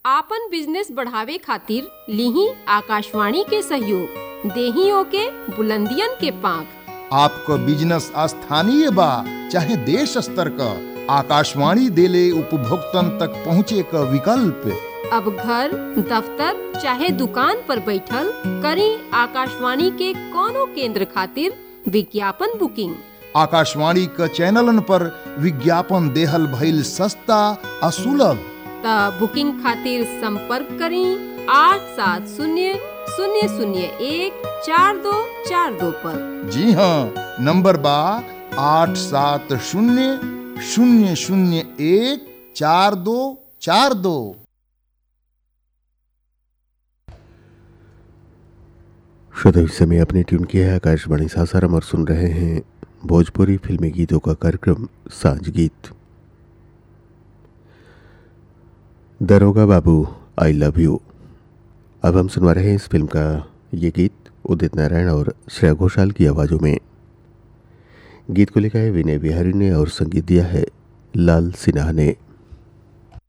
आपन बिजनेस बढ़ावे खातिर लिही आकाशवाणी के सहयोग देही ओके बुलंदियन के पांख आपको बिजनेस स्थानीय बा चाहे देश स्तर का आकाशवाणी देले उपभोक्तन तक पहुँचे का विकल्प अब घर दफ्तर चाहे दुकान पर बैठल करी आकाशवाणी के कोनो केंद्र खातिर विज्ञापन बुकिंग आकाशवाणी क चैनलन पर विज्ञापन देहल भइल सस्ता आ सुलभ त बुकिंग खातिर संपर्क करी आठ सात शून्य शून्य शून्य एक चार दो चार दो पर जी हाँ नंबर बा आठ सात शून्य शून्य शून्य एक चार दो चार दो श्रोता इस समय अपने ट्यून किया है आकाशवाणी सासाराम और सुन रहे हैं भोजपुरी फिल्मी गीतों का कार्यक्रम सांझ गीत दरोगा बाबू आई लव यू अब हम सुनवा रहे हैं इस फिल्म का ये गीत उदित नारायण और श्रेया घोषाल की आवाज़ों में गीत को लिखा है विनय बिहारी ने और संगीत दिया है लाल सिन्हा ने